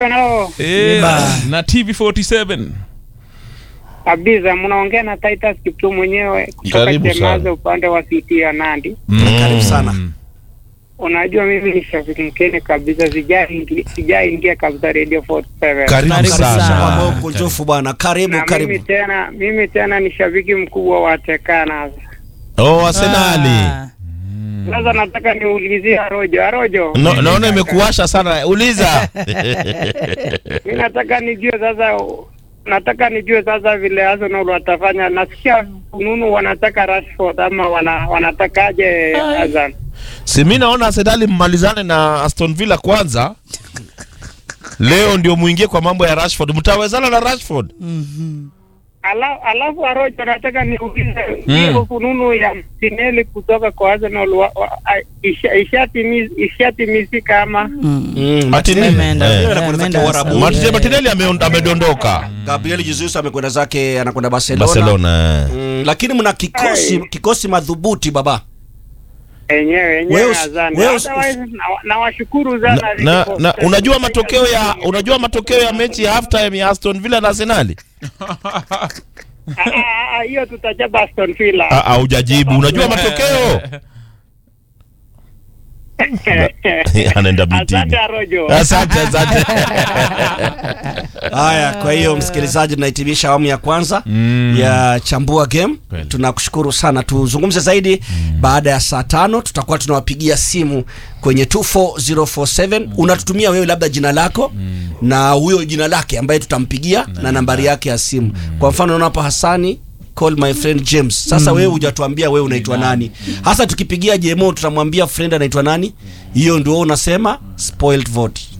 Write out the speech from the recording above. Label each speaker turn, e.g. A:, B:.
A: Hello,
B: Eh,
C: Yeba.
B: na TV47
A: kabisa mnaongea na Titus Kiptum mwenyewe kutoka
D: Karibu
A: Chemaze
D: sana.
A: upande wa CT ya Nandi.
C: Karibu sana.
A: Unajua mimi ni shabiki mkeni kabisa, sijaingia sijaingia kabisa Radio 47.
D: Karibu
C: Karibu
D: sana.
C: sana kwa kunjufu bwana. Karibu
A: na mimi
C: karibu.
A: tena mimi tena ni shabiki mkubwa wa Tekana.
D: Oh, Arsenali.
A: Sasa nataka niulizie Arojo. Arojo,
D: No, naona imekuwasha sana. Uliza.
A: mimi nataka nijue sasa nataka nijue sasa vile Arsenal watafanya. Nasikia fununu wanataka Rashford ama wana, wanatakaje Azan?
D: si mi naona Arsenali mmalizane na Aston Villa kwanza. Leo ndio muingie kwa mambo ya Rashford. Mtawezana na Rashford?
A: Ala- Alafu Arojo, nataka niulize hiyo fununu ya Martinelli kutoka kwa Arsenal wa- wa- a- isha- ishatimi- ishatimizika ama
C: Mm,
D: Ati nini?
C: ameenda.
D: Eh.
C: Yeye anakwenda
B: Ameenda
C: zake Uarabuni.
D: Martinelli Martinelli ame- amedondoka
C: Gabriel Jesus amekwenda zake anakwenda Barcelona.
D: Barcelona. eh.
C: Mm, lakini mna kikosi
A: Ai.
C: kikosi madhubuti baba.
A: enyewe enyewe
C: Wewe usi-
A: Azan.
C: wewe usi-
A: Otherwise, na- nawashukuru
D: Na,
A: sana
D: na,
A: Liverpool.
D: na unajua matokeo ya unajua matokeo ya mechi ya halftime ya Aston Villa na Arsenali?
A: Ah, ah, ah, hiyo tutachapa Aston Villa.
D: Ah, ah, hujajibu. Unajua matokeo? Anaenda
A: Asante
D: mitini.
A: Arojo.
D: Asante, asante.
C: Haya, kwa hiyo msikilizaji, tunahitimisha awamu ya kwanza ya chambua game.
B: Kweli.
C: Tunakushukuru sana. Tuzungumze zaidi baada ya saa tano. Tutakuwa tunawapigia simu kwenye 24047 unatutumia wewe labda jina lako na huyo jina lake ambaye tutampigia na, nambari yake ya simu. Kwa mfano unaona hapa Hasani call my friend James. Sasa wewe hujatuambia wewe unaitwa nani. Hasa tukipigia JMO tutamwambia friend anaitwa nani. Hiyo ndio wewe unasema spoiled vote.